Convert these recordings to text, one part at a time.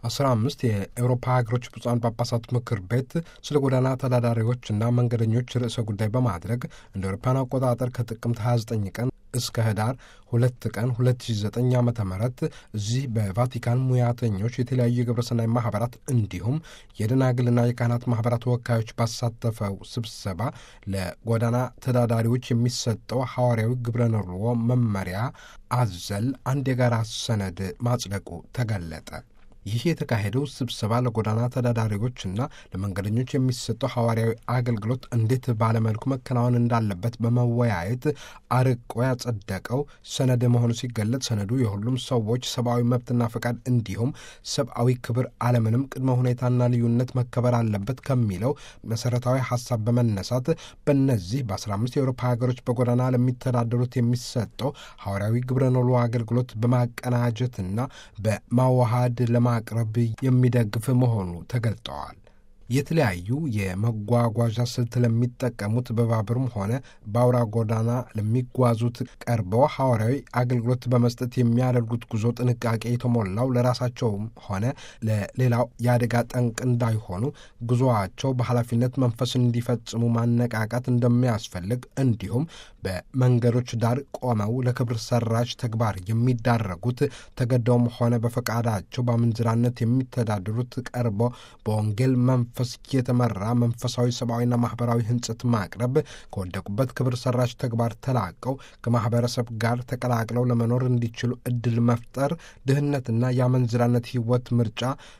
አስራ አምስት የአውሮፓ ሀገሮች ብፁዓን ጳጳሳት ምክር ቤት ስለ ጎዳና ተዳዳሪዎችና መንገደኞች ርዕሰ ጉዳይ በማድረግ እንደ አውሮፓውያን አቆጣጠር ከጥቅምት 29 ቀን እስከ ህዳር ሁለት ቀን 2009 ዓ ም እዚህ በቫቲካን ሙያተኞች የተለያዩ የግብረሰናይ ማህበራት እንዲሁም የደናግልና የካህናት ማህበራት ወካዮች ባሳተፈው ስብሰባ ለጎዳና ተዳዳሪዎች የሚሰጠው ሐዋርያዊ ግብረ ንርዎ መመሪያ አዘል አንድ የጋራ ሰነድ ማጽደቁ ተገለጠ። ይህ የተካሄደው ስብሰባ ለጎዳና ተዳዳሪዎችና ለመንገደኞች የሚሰጠው ሐዋርያዊ አገልግሎት እንዴት ባለመልኩ መከናወን እንዳለበት በመወያየት አርቆ ያጸደቀው ሰነድ መሆኑ ሲገለጽ ሰነዱ የሁሉም ሰዎች ሰብአዊ መብትና ፈቃድ እንዲሁም ሰብአዊ ክብር አለምንም ቅድመ ሁኔታና ልዩነት መከበር አለበት ከሚለው መሰረታዊ ሀሳብ በመነሳት በእነዚህ በ15 የአውሮፓ ሀገሮች በጎዳና ለሚተዳደሩት የሚሰጠው ሐዋርያዊ ግብረ ኖሎ አገልግሎት በማቀናጀትና በማዋሃድ ለማ ማቅረብ የሚደግፍ መሆኑ ተገልጠዋል። የተለያዩ የመጓጓዣ ስልት ለሚጠቀሙት በባቡርም ሆነ በአውራ ጎዳና ለሚጓዙት ቀርበው ሐዋርያዊ አገልግሎት በመስጠት የሚያደርጉት ጉዞ ጥንቃቄ የተሞላው ለራሳቸውም ሆነ ለሌላው የአደጋ ጠንቅ እንዳይሆኑ ጉዞአቸው በኃላፊነት መንፈስ እንዲፈጽሙ ማነቃቃት እንደሚያስፈልግ እንዲሁም በመንገዶች ዳር ቆመው ለክብር ሰራሽ ተግባር የሚዳረጉት ተገደውም ሆነ በፈቃዳቸው በምንዝራነት የሚተዳደሩት ቀርበው በወንጌል መንፈስ የተመራ መንፈሳዊ ሰብአዊና ማህበራዊ ህንጽት ማቅረብ ከወደቁበት ክብር ሰራሽ ተግባር ተላቀው ከማህበረሰብ ጋር ተቀላቅለው ለመኖር እንዲችሉ እድል መፍጠር ድህነትና የአመንዝራነት ህይወት ምርጫ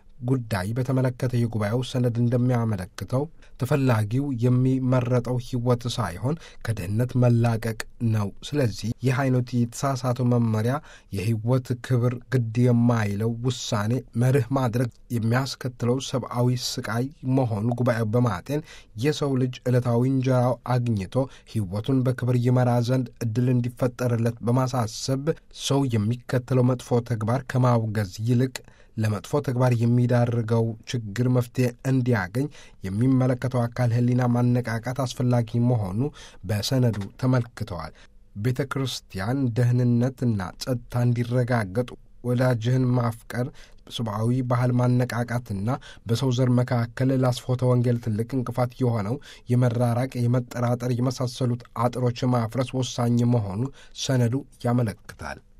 ጉዳይ በተመለከተ የጉባኤው ሰነድ እንደሚያመለክተው ተፈላጊው የሚመረጠው ህይወት ሳይሆን ከድህነት መላቀቅ ነው። ስለዚህ ይህ አይነቱ የተሳሳተው መመሪያ የህይወት ክብር ግድ የማይለው ውሳኔ መርህ ማድረግ የሚያስከትለው ሰብአዊ ስቃይ መሆኑ ጉባኤው በማጤን የሰው ልጅ ዕለታዊ እንጀራው አግኝቶ ህይወቱን በክብር ይመራ ዘንድ እድል እንዲፈጠርለት በማሳሰብ ሰው የሚከተለው መጥፎ ተግባር ከማውገዝ ይልቅ ለመጥፎ ተግባር የሚዳርገው ችግር መፍትሄ እንዲያገኝ የሚመለከተው አካል ህሊና ማነቃቃት አስፈላጊ መሆኑ በሰነዱ ተመልክተዋል። ቤተ ክርስቲያን ደህንነትና ጸጥታ እንዲረጋገጥ ወዳጅህን ማፍቀር ሰብአዊ ባህል ማነቃቃትና በሰው ዘር መካከል ለአስፎተ ወንጌል ትልቅ እንቅፋት የሆነው የመራራቅ፣ የመጠራጠር የመሳሰሉት አጥሮች ማፍረስ ወሳኝ መሆኑ ሰነዱ ያመለክታል።